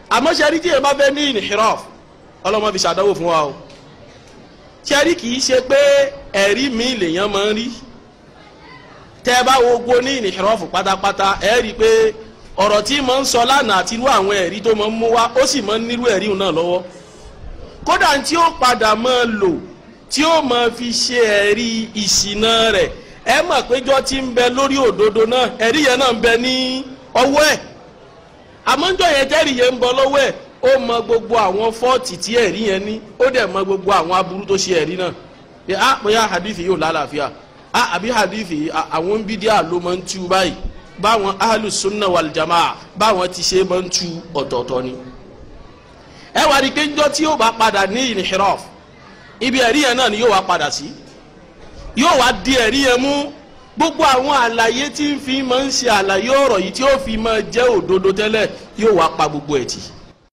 àmọ́ sẹ́rí tí yẹn bá fẹ́ ní inhiraf ọlọ́mọ fi ṣàdánwò fún wa o sẹ́rí kì í ṣe pé ẹ̀rí mi lèèyàn máa ń rí tẹ́ ẹ bá wo gbó ní inhiraf pátápátá ẹ rí i pé ọ̀rọ̀ tí mo ń sọ lánàá àti irú àwọn ẹ̀rí tó máa ń mú wá ó sì máa ń nírú ẹ̀rí náà lọ́wọ́ kódà tí ó padà máa lò tí ó máa fi ṣe ẹ̀rí ìṣìnà rẹ̀ ẹ mọ̀ péjọ tí ń bẹ lórí òdodo náà ẹ̀rí yẹn náà ń bẹ ní ọwọ́ ẹ̀ àmọ́jọ́ yẹn tẹ́rì yẹn ń bọ lọ́wọ́ ẹ̀ ó mọ gbogbo àwọn fọ́ọ̀tì tí ẹ̀rí yẹn ní ó dẹ̀ mọ gbogbo àwọn aburú tó ṣe ẹ̀rí náà ẹ á bóyá hadith yóò lálàáfíà á àbí hadith yìí àwọn bídíà ló máa ń tú báyìí báwọn ahlu sunna wal jamaa báwọn ti ṣe máa ń tú ọ̀tọ̀ọ̀tọ̀ ni. ẹ wá rí i pé njọ́ tí yóò bá padà ní inhiraf ibi ẹ̀rí yẹn náà ni yóò wá padà sí yóò wá di ẹ̀rí yẹn mú gbogbo àwọn àlàyé tí ń fi máa ń ṣe àlàyé ọ̀rọ̀ yìí tí ó fi máa jẹ́ òdodo tẹ́lẹ̀ yóò wá pa gbogbo ẹ̀ tì.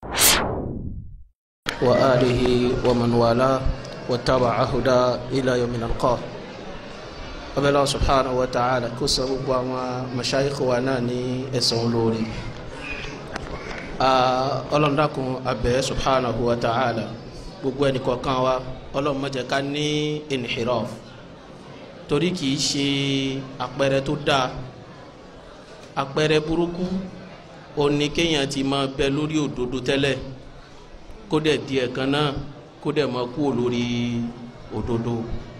wa alihi wa man wala wa taba'a huda ila yawmin alqa abẹ́lẹ́ subhanahu wa ta'ala kó sọ gbogbo àwọn mashayikh wa náà ní ẹ̀sán olórí ọlọ́ndàkùn abẹ́ subhanahu wa ta'ala gbogbo ẹnì kọ̀ọ̀kan wa ọlọ́run má jẹ́ ká ní inhiraf torí kìí ṣe àpẹẹrẹ tó dáa àpẹẹrẹ burúkú òní kéèyàn ti máa bẹ lórí òdodo tẹ́lẹ̀ kó dẹ̀ di ẹ̀kan náà kó dẹ̀ máa kú lórí òdodo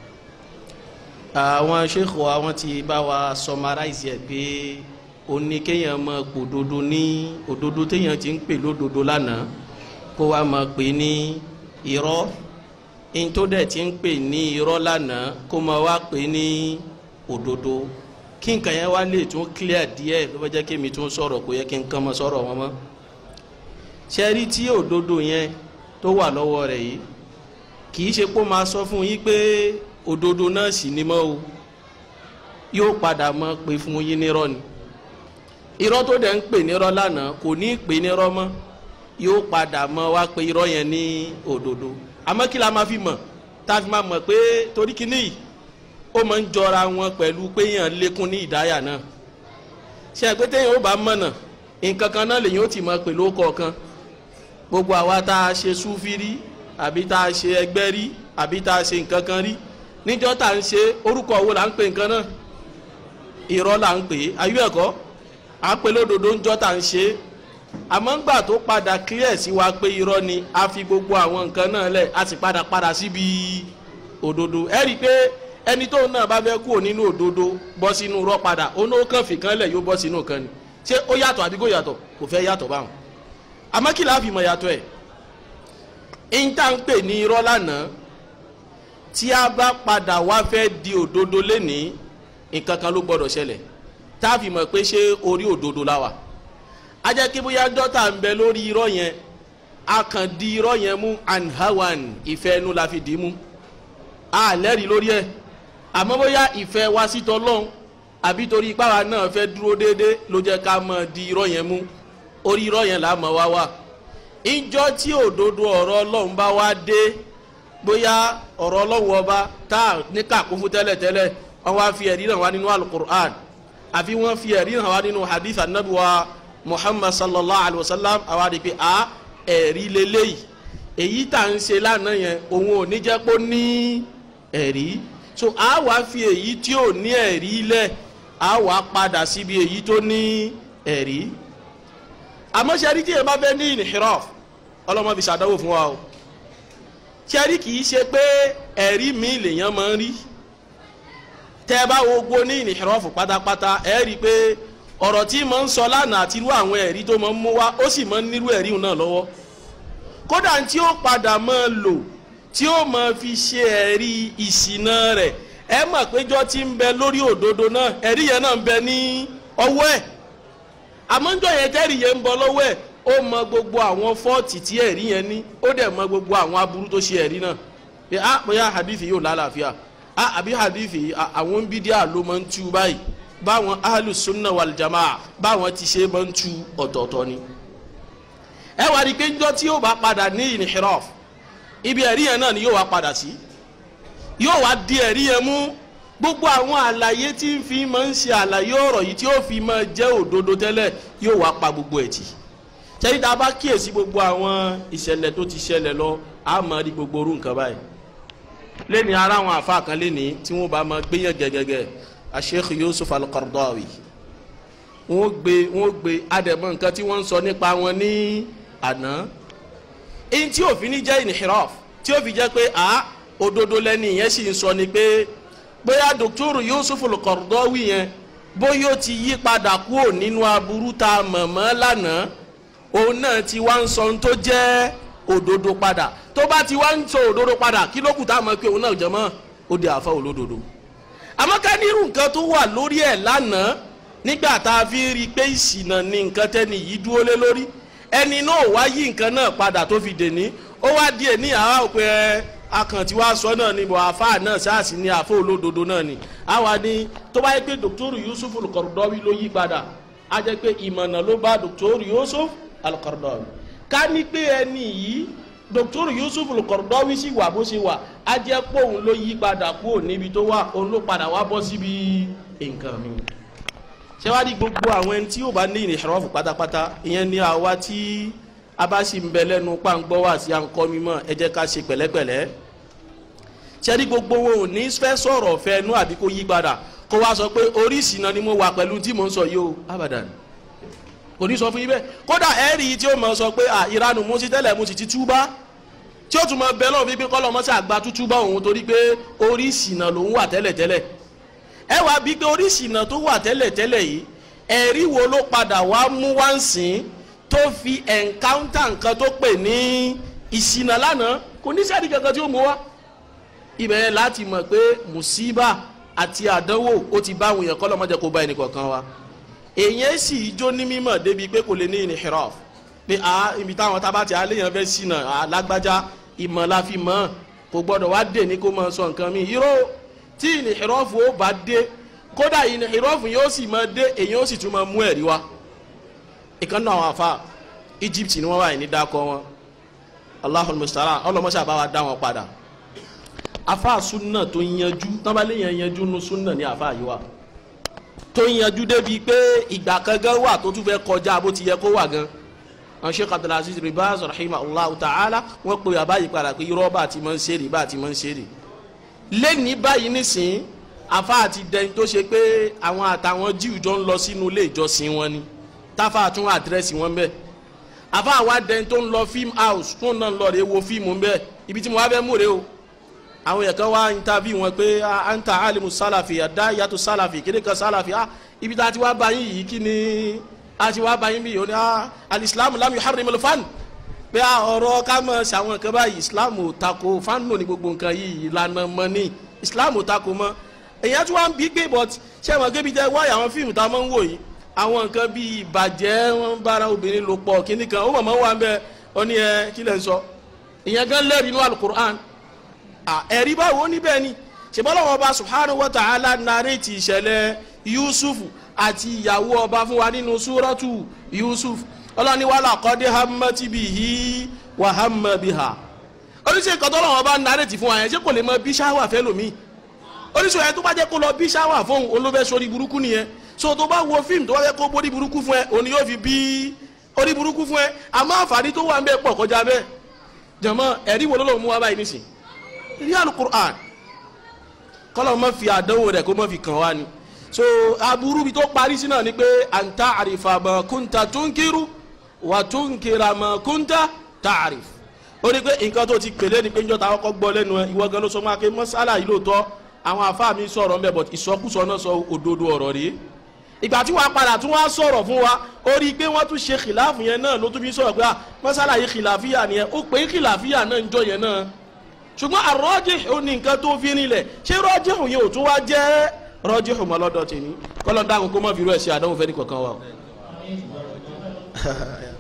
àwọn sheikh wa wọ́n ti bá wa summarize ẹ̀ pé òní kéèyàn máa pò òdodo ní òdodo téèyàn ti ń pè lódodo lánàá kó wá máa pè ní irọ́ in tó dẹ̀ ti ń pè ní irọ́ lánàá kó máa wá pè ní òdodo kí nǹkan yẹn wá lè tún clear díẹ̀ ló bá jẹ́ kí mi tún sọ̀rọ̀ kó yẹ kí n kàn mọ́ sọ̀rọ̀ wọn mọ́ ṣẹ́rí tí òdodo yẹn tó wà lọ́wọ́ rẹ̀ yìí kì í ṣe pé ó máa sọ fún yín pé òdodo náà sì ni mọ́ o yóò padà mọ́ pé fún yín nírọ́ ni irọ́ tó dẹ̀ ń pè nírọ́ lánàá kò ní í pè nírọ́ mọ́ yóò padà mọ́ wá pé irọ́ yẹn ní òdodo àmọ́ kí la máa fi mọ̀ tá a fi máa mọ̀ pé torí kíní yìí ó máa ń jọra wọn pẹ̀lú pé yàn lékún ní ìdáyà náà ṣe pé téèyàn ó bá mọ̀nà nǹkan kan náà lèyìn ó ti mọ̀ pé ló kọ̀ọ̀kan gbogbo àwa tá a ṣe súfì rí àbí tá a ṣe ẹgbẹ́ rí àbí tá a ṣe nǹkan kan rí níjọ́ tá a ń ṣe orúkọ wo là ń pè nǹkan náà irọ́ là ń pè é ayú ẹ̀kọ́ à ń pè lódodo ńjọ́ tá a ń ṣe é àmọ́ ńgbà tó padà clear sí wa pé irọ́ ni a fi gbogbo àwọn nǹkan náà lẹ̀ a sì padà padà síbi òdodo ẹ rí i pé ẹni tóun náà bá fẹ́ kúrò nínú òdodo bọ́ sínú irọ́ padà òun ó kàn fìkan lẹ̀ yóò bọ́ sínú kan ni ṣé ó yàtọ̀ àbí kò yàtọ̀ kò fẹ́ yàtọ̀ báwọn àmọ́ kí láàfin mọ̀ yàtọ̀ ẹ̀ ìńtà ń pè ní irọ́ lánàá tí a bá padà wá fẹ́ di òdodo lénìí nǹkan kan ló gbọ́dọ̀ ṣẹlẹ̀ tá a fi mọ̀ pé ṣé orí òdodo la wà ajẹ́ kí bóyá dọ́tà ń bẹ lórí irọ́ yẹn a kàn di irọ́ yẹn mú anhawan ìfẹ́ ẹnu la fi dì í mú a lẹ́rìí lórí ẹ̀ àmọ́ bóyá ìfẹ́ wa sí tọ́lọ́hún àbí torí ipáwa náà fẹ́ dúró déédéé ló jẹ́ ká mọ̀ di irọ́ yẹn mú orí irọ́ yẹn là á mọ̀ wá wà ìjọ tí òdodo ọ̀rọ̀ ọlọ́run bá wá dé bóyá ọ̀rọ̀ ọlọ́run ọba tá a ní kàkún fún tẹ́lẹ̀tẹ́lẹ̀ wọ́n wá fi ẹ̀rí hàn wá nínú alukur'an àfi wọ́n fi ẹ̀rí hàn wá nínú hadith anabiwa muhammad sallallahu alayhi wa sallam àwa rí i pé a ẹ̀rí lélẹ́yìí èyí tá à ń ṣe lánàá yẹn òun ò ní jẹ́ pé ó ní ẹ̀rí so a wá fi èyí tí ò ní ẹ̀rí lẹ̀ a wá padà síbi èyí tó ní ẹ̀rí àmọ́ ṣe rí tí èèyàn bá fẹ́ ní inhiraf ọlọ́mọ fi ṣàdánwò fún wa o ṣe rí kì í ṣe pé ẹ̀rí mi lèèyàn máa ń rí tẹ́ ẹ bá wo gbó ní inhiraf pátápátá ẹ rí i pé ọ̀rọ̀ tí mo ń sọ lánàá àti irú àwọn ẹ̀rí tó máa ń mú wá ó sì máa ń nírú ẹ̀rí náà lọ́wọ́ kódà tí ó padà máa lò tí ó máa fi ṣe ẹ̀rí ìṣìnà rẹ̀ ẹ mọ̀ péjọ tí ń bẹ lórí òdodo náà ẹ̀rí yẹn náà ń bẹ ní ọwọ́ ẹ̀ àmọ́jọ́ yẹn tẹ́rì yẹn ń bọ lọ́wọ́ ẹ̀ ó mọ gbogbo àwọn fọ́ọ̀tì tí ẹ̀rí yẹn ní ó dẹ̀ mọ gbogbo àwọn aburú tó ṣe ẹ̀rí náà pé á bóyá hadithi yóò lálàáfíà á àbí hadithi àwọn bídíà ló máa ń tú báyìí báwọn ahlu sunna wal jamaa báwọn ti ṣe máa ń tú ọ̀tọ̀ọ̀tọ̀ ni. ẹ wá rí i pé njọ́ tí yóò bá padà ní inhiraf ibi ẹ̀rí yẹn náà ni yóò wá padà sí yóò wá di ẹ̀rí yẹn mú gbogbo àwọn àlàyé tí ń fi máa ń ṣe àlàyé ọ̀rọ̀ yìí tí ó fi máa jẹ́ òdodo tẹ́lẹ̀ yóò wá pa gbogbo ẹ̀ tì sẹ́yìn tá a bá kíyèsí gbogbo àwọn ìṣẹ̀lẹ̀ tó ti ṣẹlẹ̀ lọ a máa rí gbogbo orú nǹkan báyìí lẹ́ni ara àwọn àfa kan lẹ́ni tí wọ́n bá máa gbéyàn gẹ́gẹ́gẹ́ Sheikh Yusuf Al-Qaradawi wọ́n gbé wọ́n gbé adẹ̀mọ́ nǹkan tí wọ́n ń sọ nípa wọn ní àná èyí tí òfin ní jẹ́ inhiraf tí ó fi jẹ́ pé a òdodo lẹ́ni yẹn sì ń sọ ni pé bóyá Dr. Yusuf Al-Qaradawi yẹn bóyá ó ti yí padà kúrò nínú aburú tá a mọ̀ mọ́ lánàá òun náà ti wá ń sọ ohun tó jẹ́ òdodo padà tó bá ti wá ń sọ òdodo padà kí ló kù tá a mọ̀ pé òun náà jẹ́ mọ́ ó di àfa olódodo àmọ́ ká nírú nǹkan tó wà lórí ẹ̀ lánàá nígbà tá a fi rí i pé ìṣìnà ni nǹkan tẹ́ni yìí dúró lé lórí ẹni náà wá yí nǹkan náà padà tó fi dèní ó wá díẹ̀ ní àwa òpin ẹ akàn tí wàá sọ náà ni bọ̀ àfa náà sáàsì ni àfa olódodo náà ni àwa ni tó bá yẹ pé Dr. Yusuf Al-Qaradawi ló yí padà á jẹ́ pé ìmọ̀nà ló bá Dr. Yusuf Al-Qaradawi ká ní pé ẹni yìí Dr. Yusuf Al-Qaradawi sì wà bó ṣe wà á jẹ́ pé òun ló yí padà kúrò níbi tó wà òun ló padà wá bọ́ síbi nǹkan mi ṣé wàá di gbogbo àwọn ẹni tí yóò bá ní ìrìnàṣọ́fù pátápátá ìyẹn ni àwa tí a bá sì ń bẹ lẹ́nu pàǹgbọ́ wà sí à ń kọ́ mímọ́ ẹ jẹ́ ká ṣe pẹ̀lẹ́pẹ̀lẹ́ ṣé di gbogbo wọn ò ní fẹ́ sọ̀rọ̀ fẹ́ nú àbí kó yí padà kó wá sọ pé oríṣìí náà ni mo wà pẹ̀lú tí mò ń sọ yìí o abadan kò ní sọ fún yín bẹ́ẹ̀ kódà ẹ̀rí tí ó mọ̀ sọ pé à ìranù mo sì tẹ́lẹ̀ mo sì ti túbá tí ó tún mọ bẹ́ẹ̀ lọ́wọ́ fífi kọ́lọ́ mọ́sí àgbà tútúbá òun torí pé oríṣìí náà lòún wà tẹ́lẹ̀tẹ́lẹ̀ ẹ wá bí pé oríṣìí náà tó wà tẹ́lẹ̀tẹ́lẹ̀ yìí ẹ̀rí wo ló padà wá mú wá ń sìn tó fi ẹ̀ńkáńtà nǹkan tó pè ní ìṣìnà lánàá kò ní sẹ́ẹ̀dì kankan tí ó mú wá ibẹ̀ yẹn láti mọ̀ pé mùsíbà àti àdánwò ó ti bá àwọn èèyàn kọ́ lọ́mọdé kó bá ẹnì kọ̀ọ̀kan wa èèyàn sì jó ní mímọ̀ débi pé kò lè ní inhiraf pé a ibi táwọn tábà tí aléyàn fẹ́ ṣìnà alágbájá ìmọ̀ la fi mọ̀ kò gbọ́dọ̀ wá dé ní kó máa sọ nǹkan mi irọ́ tí inhiraf ó bá dé kódà inhiraf yóò sì máa dé èèyàn ó sì tún máa mú ẹ̀rí wá ìkànnì àwọn afa Egypt ni wọ́n wà ní dákọ̀ wọn Allahul musta'an ọlọmọṣà bá wa dá wọn padà afa sunna tó yanjú tábàlẹ̀ yẹn yanjú nu sunna ní afa yìí wa tó yanjú débi pé ìgbà kan gan wà tó tún fẹ́ kọjá bó ti yẹ kó wà gan àwọn Sheikh Abdulaziz Ribaz rahimahullah ta'ala wọ́n pe àbáyé padà pé irọ́ bá ti máa ń ṣeré bá ti máa ń ṣeré lẹ́ni báyìí nísìn afa àti dẹni tó ṣe pé àwọn àtàwọn jíù jọ ń lọ sínú ilé ìjọsìn wọn ni táfà tún àdírẹ́sì wọn bẹ́ẹ̀ afa àwa dẹni tó ń lọ fíìmù house tó ń náà lọ rè wo fíìmù bẹ́ẹ̀ ibi tí mo wá fẹ́ mú rè o àwọn yẹn kan wá interview wọn pé anta alimu salafi ada yàtọ̀ salafi kéde kan salafi ah ibi tá a ti wá bá yín yìí kí ni a ti wá bá yín bí yìí ó ní ah alisilamu lam yuharrim al-fan pé ọ̀rọ̀ ká mọ̀ ṣàwọn nǹkan báyìí islam ò tako fánù ní gbogbo nǹkan yìí ìlànà mọ́ ní islam ò tako mọ́ èyàn tí wọ́n ń bí gbé but ṣé wọn kébi jẹ́ wáyà àwọn fíìmù tá a máa ń wò yìí àwọn nǹkan bíi ìbàjẹ́ wọn bára obìnrin lò pọ̀ kíní kan ó mọ̀ mọ́ wà ń bẹ ọ ní ẹ kí lẹ̀ ń sọ ìyẹn gan lẹ́rìí inú alukur'an ẹ̀rí báwo níbẹ̀ ni ṣèbọ́lá wọn bá subhanahu wa ta'ala narrate ìṣẹ̀lẹ̀ yusuf àti ìyàwó ọba fún wa nínú súrọ́tù yusuf ọlọ́ni wàhálà kọ́dé hamati bihi wà hamma biha oníṣẹ́ nǹkan tó lọ́wọ́ bá narrate fún wa yẹn ṣé kò lè mọ bí ṣáwà fẹ́ lómi oníṣẹ́ yẹn tó bá jẹ́ kó lọ bí ṣáwà fún olófẹ́ sórí burúkú nìyẹn so tó bá wo fíìmù tó bá jẹ́ kó borí burúkú fún ẹ òní yóò fi bí orí burúkú fún ẹ àmọ́ àǹfààní tó wà ń bẹ pọ̀ kọjá bẹ́ẹ̀ jọ̀mọ́ ẹ̀rí wo ló lọ́wọ́ mú wa báyìí nísìnyí rí alukur'an kọlọ ma fi àdánwò rẹ kó ma fi kàn wá ni so aburú bi tó parí sí náà ni pé anta àrífà ma kunta tunkiru wà tunkira ma kunta ta'arif ó ní pé nǹkan tó ti pèlè ni pé njọ́ ta kọ́kọ́ gbọ́ lẹ́nu ẹ ìwọ gan ló sọ máa ké mọ́sálà yìí lóòótọ́ àwọn afá mi sọ̀rọ̀ mbẹ́ but ìsọkúsọ náà sọ òdodo ọ̀rọ̀ rèé ìgbà tí wàá padà tún wàá sọ̀rọ̀ fún wa ó rí i pé wọ́n tún ṣe kìláàfù yẹn náà ló tún fi sọ̀rọ̀ pé mọ́sálà yìí kìláàfíà nìyẹn ó pé kìláàfíà náà ń jọ yẹn náà ṣùgbọ́n àrọ́jìhù ní nǹkan tó fi rinlẹ̀ ṣé rọ́jìhù yẹn ò tún wá jẹ́ rọ́jìhù mọ́ lọ́dọ̀ tèmi kọ́lọ́ dáhùn kó má fi rú ẹ̀ sí àdánwò fẹ́ ní kankan wa.